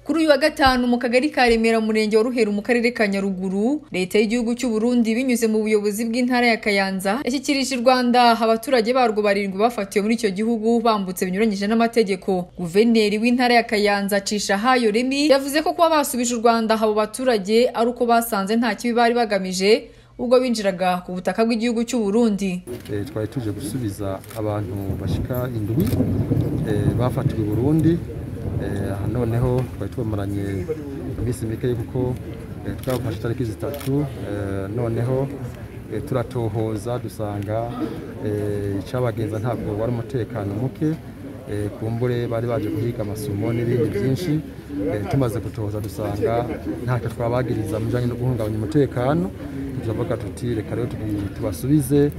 kuri uyu wa gatanu mu kagari ka remera murenge wa ruheru mu karere ka nyaruguru leta y'igihugu cy'u Burundi binyuze mu buyobozi bw'intara ya kayanza yashyikirije u rwanda abaturage barwo barindwi bafatiwe muri icyo gihugu bambutse binyuranyije n'amategeko guverineri w'intara ya kayanza cisha hayo remi yavuze ko kuba basubije u rwanda abo baturage ari uko basanze nta kibi bari bagamije ubwo binjiraga ku butaka bw'igihugu cy'u Burundi Eh, twari tuje gusubiza abantu bashika indwi eh, bafatiwe i burundi Eh, aha noneho twari tubamaranye iminsi mike kuko eh, twabafashe itariki zitatu Eh, noneho eh, turatohoza dusanga eh, icabagenza ntabwo wari umutekano muke Eh, kumbure bari baje guhiga amasomo n'ibindi byinshi Eh, tumaze gutohoza dusanga ntacyo twabagiriza mu bijyanye no guhungabanya umutekano turavuga tuti reka rero tubi- tubasubize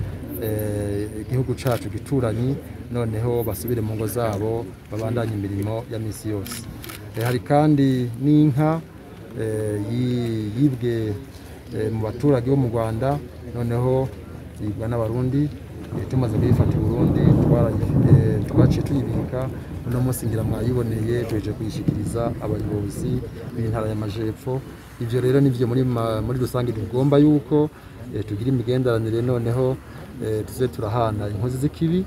eh, igihugu cyacu gituranyi noneho basubire mu ngo zabo babandanye imirimo ya minsi yose Eh, hari kandi n'inka eh, yi- yibwe eh, mu baturage bo mu rwanda noneho yibwa n'abarundi Eh, tumaze kuyifata i burundi twarayifite twaciye tuyibika uno munsi ngira mwayiboneye tuheje kuyishyikiriza abayobozi b'intara y'amajepfo ibyo rero nibyo muri ma- muri rusange tugomba yuko eh, tugira imigenderanire noneho eh, tuze turahana inkozi z'ikibi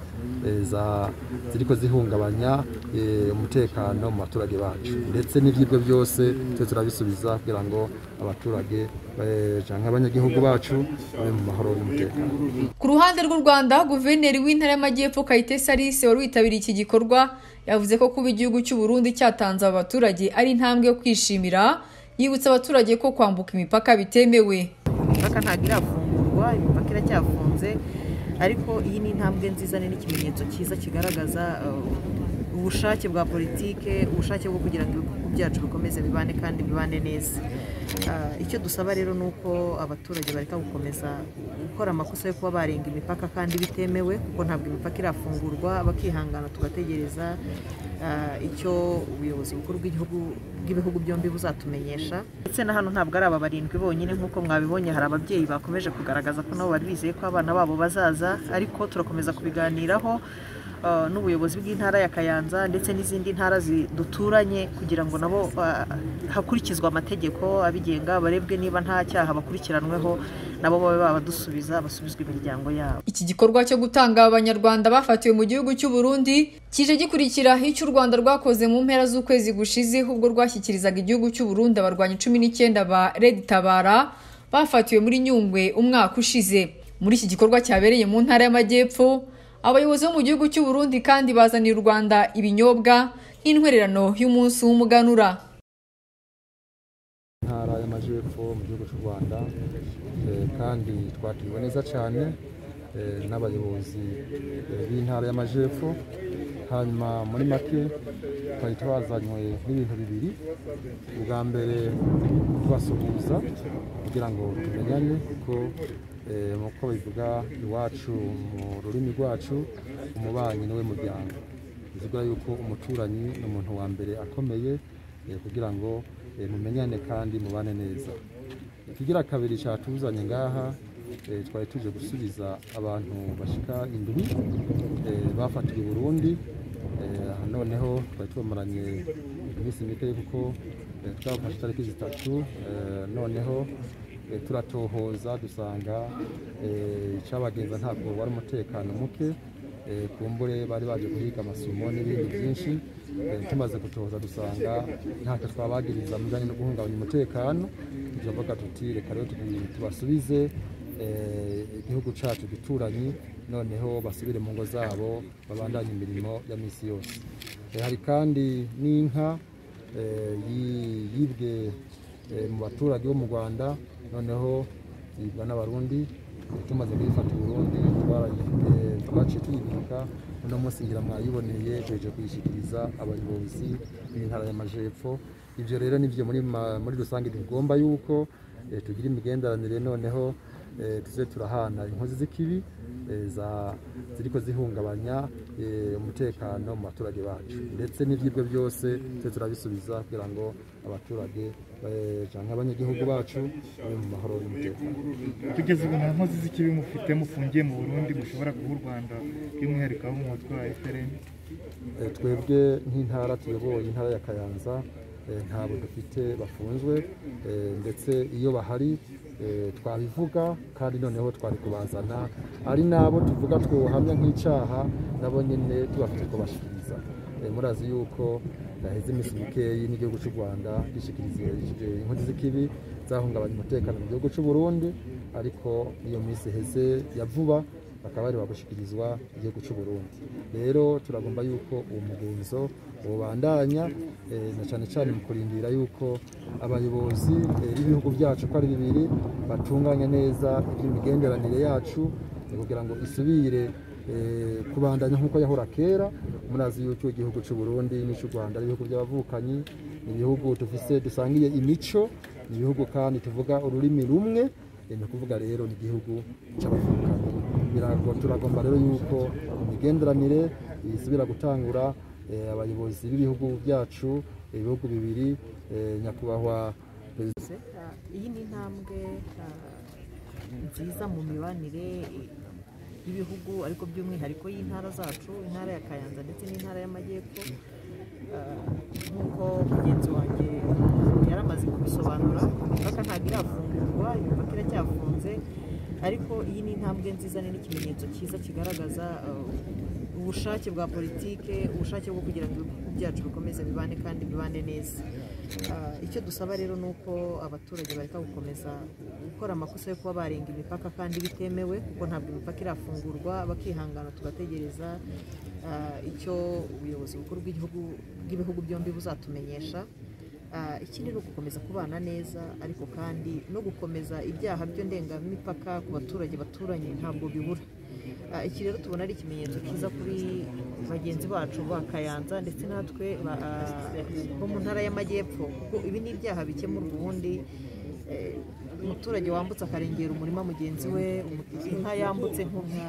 eh, za- ziriko zihungabanya eh, umutekano mu baturage bacu ndetse n'ibyibwe byose tuze turabisubiza kugira ngo abaturage eh, canke abanyagihugu bacu babe mu mahoro n'umutekano ku ruhande rw'u Rwanda guverineri w'intara y'amajyepfo Kayitesi Alice wari witabiriye iki gikorwa yavuze ko kuba igihugu cy'u Burundi cyatanze aba baturage ari intambwe yo kwishimira yibutsa abaturage ko kwambuka imipaka bitemewe imipaka ntabwo irafungurwa imipaka iracyafunze ariko iyi ni intambwe nziza ni n'ikimenyetso cyiza kigaragaza uh, ubushake bwa politike ubushake bwo kugira ngo ibihugu byacu bikomeze bibane kandi bibane neza Uh, icyo dusaba rero ni uko abaturage bareka gukomeza gukora amakosa yo kuba barenga imipaka kandi bitemewe kuko ntabwo imipaka irafungurwa bakihangana tugategereza uh, icyo ubuyobozi bukuru bw'igihugu bw'ibihugu byombi buzatumenyesha ndetse na hano ntabwo ari aba barindwi bonyine nk'uko mwabibonye hari ababyeyi bakomeje kugaragaza ko nabo bari bizeye ko abana babo bazaza ariko turakomeza kubiganiraho uh, n'ubuyobozi bw'intara ya Kayanza ndetse n'izindi ntara zi- duturanye kugira ngo nabo uh, hakurikizwe amategeko abigenga barebwe niba nta cyaha bakurikiranweho nabo babe babadusubiza basubizwe imiryango yabo Iki gikorwa cyo gutanga abanyarwanda bafatiwe mu gihugu cy'u Burundi kije gikurikira icyo u Rwanda rwakoze mu mpera z'ukwezi gushize ubwo rwashyikirizaga igihugu cy'u Burundi abarwanyi cumi n'icyenda ba Red Tabara bafatiwe muri Nyungwe umwaka ushize muri iki gikorwa cyabereye mu ntara y'amajyepfo abayobozi bo mu gihugu cy'u Burundi kandi bazaniye u Rwanda ibinyobwa nk'intwererano y'umunsi w'umuganura ntara y'amajyepfo mu gihugu cy'u rwanda eh, kandi twakiriwe neza cyane eh, n'abayobozi eh, b'intara y'amajyepfo hanyuma muri make twari twazanywe n'ibintu bibiri ubwa mbere kubasuhuza kugira ngo tumenyane kuko eh, nk'uko bivuga iwacu mu rurimi rwacu umubanyi niwe muryango bivuga yuko umuturanyi ni umuntu wa mbere akomeye eh, kugira ngo eh, mumenyane kandi mubane neza ikigira kabiri cyatuzanye ngaha eh, twari tuje gusubiza abantu bashika indwi eh, bafatiwe i burundi Eh, aha noneho twari tubamaranye iminsi mike kuko eh, twabafashe itariki zitatu Eh, noneho eh, turatohoza dusanga eh, icabagenza ntabwo wari umutekano muke Eh, kumbure bari baje guhiga amasomo n'ibindi byinshi Eh, tumaze gutohoza dusanga ntacyo twabagiriza mu bijyanye no guhungabanya umutekano turavuga tuti reka rero tubi- tubasubize eh, igihugu cyacu gituranyi noneho basubire mu ngo zabo babandanye imirimo ya minsi yose Eh, hari kandi n'inka eh, yi- yibwe eh, mu baturage bo mu rwanda noneho yibwa n'abarundi tumaze kuyifata i burundi twarayifite twaciye tuyibika uno munsi ngira mwayiboneye tuheje kuyishyikiriza abayobozi b'intara y'amajepfo ibyo rero nibyo muri, ma- muri rusange tugomba yuko eh, tugira imigenderanire noneho eh, tuze turahana inkozi z'ikibi eh, za- ziriko zihungabanya eh, umutekano mu baturage bacu ndetse n'ibyibwe byose tuze turabisubiza kugira ngo abaturage eh, canke abanyagihugu bacu babe mu mahoro n'umutekano kugeza ubu nta nkozi z'ikibi mufite mufungiye mu burundi mushobora guha u rwanda by'umwihariko abo mu mutwe wa efuperi Eh, twebwe nk'intara tuyoboye intara ya kayanza eh, ntabwo dufite bafunzwe eh, ndetse iyo bahari eh, twabivuga kandi noneho twari kubazana ari n'abo tuvuga twohamya nk'icyaha nabo nyine tubafite kubashikiriza Eh, murazi yuko haheze iminsi mikeyi n'igihugu cy'u rwanda gishikirijwe inkozi z'ikibi zahungabanya umutekano mu gihugu cy'u burundi ariko iyo minsi iheze ya vuba bakaba bari bagushikirizwa igihugu cy'u Burundi rero turagomba yuko uwo mugenzo ubandanya eh, na cyane cyane mu kurindira yuko abayobozi eh, b'ibihugu byacu ko ari bibiri batunganya neza iby'imigenderanire yacu eh, kugira ngo isubire eh, kubandanya nk'uko yahora kera murazi yuko igihugu cy'u Burundi n'icy'u Rwanda ari ibihugu by'abavukanyi ni ibihugu dufise dusangiye imico ni ibihugu kandi tuvuga ururimi rumwe eh, ni ukuvuga rero ni igihugu cy'abavukanyi Birago- turagomba rero yuko imigenderanire isubira gutangura eh, abayobozi b'ibihugu byacu ibihugu bibiri eh, nyakubahwa perezida Se- ah, iyi ni intambwe ah, nziza mu mibanire eh, y'ibihugu ariko by'umwihariko y'intara zacu intara ya kayanza ndetse n'intara y'amajyepfo Ah, nk'uko mugenzi wanjye yari amaze kubisobanura imipaka ntabwo irafungurwa imipaka iracyafunze ariko iyi ni intambwe nziza ni n'ikimenyetso cyiza kigaragaza ah, ubushake bwa politike ubushake bwo kugira ngo ibihugu byacu bikomeze bibane kandi bibane neza Ah, icyo dusaba rero ni uko abaturage bareka gukomeza gukora amakosa yo kuba barenga imipaka kandi bitemewe kuko ntabwo imipaka irafungurwa bakihangana tugategereza ah, icyo ubuyobozi bukuru bw'igihugu bw'ibihugu byombi buzatumenyesha Ah, ikindi ni ugukomeza kubana neza ariko kandi no gukomeza ibyaha byo ndengamipaka ku baturage baturanye ntabwo bibura Ah, iki rero tubona ari ikimenyetso cyiza kuri bagenzi bacu ba kayanza ndetse natwe ba- bo mu ntara y'amajyepfo kuko ibi ni ibyaha bikemurwa ubundi eh, umuturage wambutse akarengera umurima mugenzi we umu- inka yambutse nk'umwa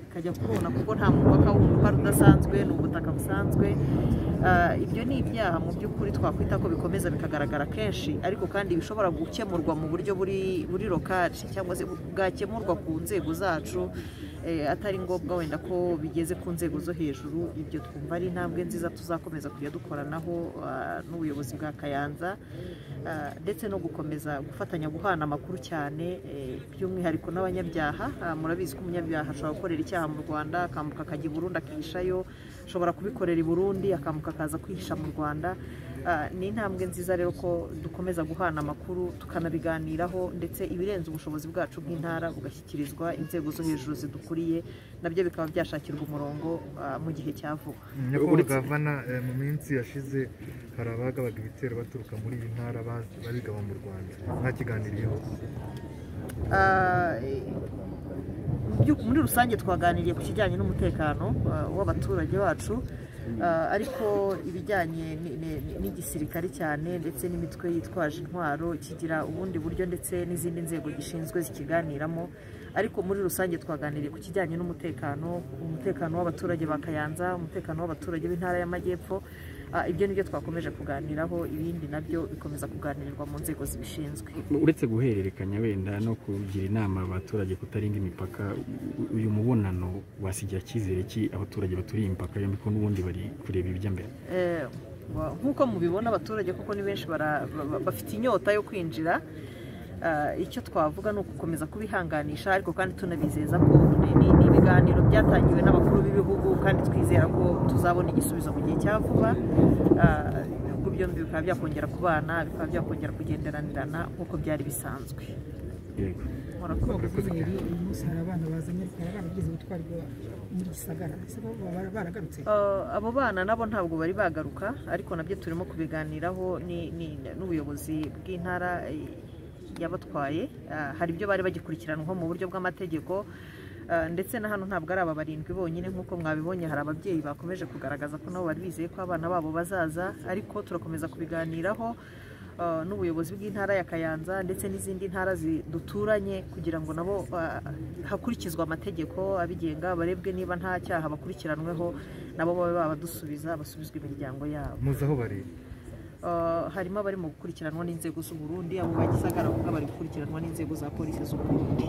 ikajya kona kuko nta mupaka w'umupaka udasanzwe ni ubutaka busanzwe Ah, ibyo ni ibyaha mu by'ukuri twakwita ko bikomeza bikagaragara kenshi ariko kandi bishobora gukemurwa mu buryo buri buri lokaci cyangwa se bwakemurwa ku nzego zacu eh, atari ngombwa wenda ko bigeze ku nzego zo hejuru ibyo twumva ari intambwe nziza tuzakomeza kujya dukoranaho ah, n'ubuyobozi bwa kayanza Ah, ndetse no gukomeza gufatanya guhana amakuru cyane eh, by'umwihariko n'abanyabyaha Ah, murabizi ko umunyabyaha ashobora gukorera icyaha mu rwanda akambuka akajya i burundi akihishayo ashobora kubikorera i burundi akambuka akaza kwihisha mu rwanda Ah, ni intambwe nziza rero ko dukomeza guhana amakuru tukanabiganiraho ndetse ibirenze ubushobozi bwacu nk'intara bugashyikirizwa inzego zo hejuru zidukuriye nabyo bikaba byashakirwa umurongo ah, mu gihe cya vuba nyakubahwa gavana eh, mu minsi yashize hari abagabaga ibitero baturuka muri iyi ntara bazi- babigaba mu rwanda mwakiganiriyeho Ah, mu byu- muri rusange twaganiriye ku kijyanye n'umutekano ah, w'abaturage bacu ah, ariko ibijyanye ni- ni- ni- n'igisirikare cyane ndetse n'imitwe yitwaje intwaro kigira ubundi buryo ndetse n'izindi nzego gishinzwe zikiganiramo ariko muri rusange twaganiriye ku kijyanye n'umutekano umutekano w'abaturage ba kayanza umutekano w'abaturage b'intara y'amajyepfo Ah, ibyo nibyo twakomeje kuganiraho ibindi nabyo bikomeza kuganirirwa mu nzego zibishinzwe uretse guhererekanya wenda no kugira inama abaturage kutarenga imipaka u- uyu mubonano wasigira icyizere ki abaturage baturiye imipaka yombi ko n'ubundi bari kureba ibijya mbere Eh, wa- nk'uko mubibona abaturage kuko ni benshi bara- ba- ba- bafite inyota yo kwinjira Ah, icyo twavuga ni ugukomeza kubihanganisha ariko kandi tunabizeza ko ni- ni ni ibiganiro byatangiwe n'abakuru b'ibihugu kandi twizera ko tuzabona igisubizo mu gihe cya vuba Ah, ibihugu byombi bikaba byakongera kubana bikaba byakongera kugenderanirana nk'uko byari bisanzwe yego murakoze Murakoze cyane. Uyu munsi hari abana bazanye bari baragize ubutwari bwa muri gisagara ese bo baba baragarutse Uh, abo bana nabo ntabwo bari bagaruka ariko nabyo turimo kubiganiraho ni- ni- n'ubuyobozi bw'intara eh, yabatwaye Uh, hari ibyo bari bagikurikiranwaho mu buryo bw'amategeko Uh, ndetse na hano ntabwo ari aba barindwi bonyine nk'uko mwabibonye hari ababyeyi bakomeje kugaragaza ko nabo bari bizeye ko abana babo bazaza ariko turakomeza kubiganiraho uh, n'ubuyobozi bw'intara ya Kayanza ndetse n'izindi ntara zi- duturanye kugira ngo nabo uh, hakurikizwe amategeko abigenga barebwe niba nta cyaha bakurikiranweho nabo babe babadusubiza basubizwa imiryango yabo muzi aho bari Uh, harimo abari mu gukurikiranwa n'inzego z'u Burundi abo bagisagara kuko bari gukurikiranwa n'inzego za polisi z'u Burundi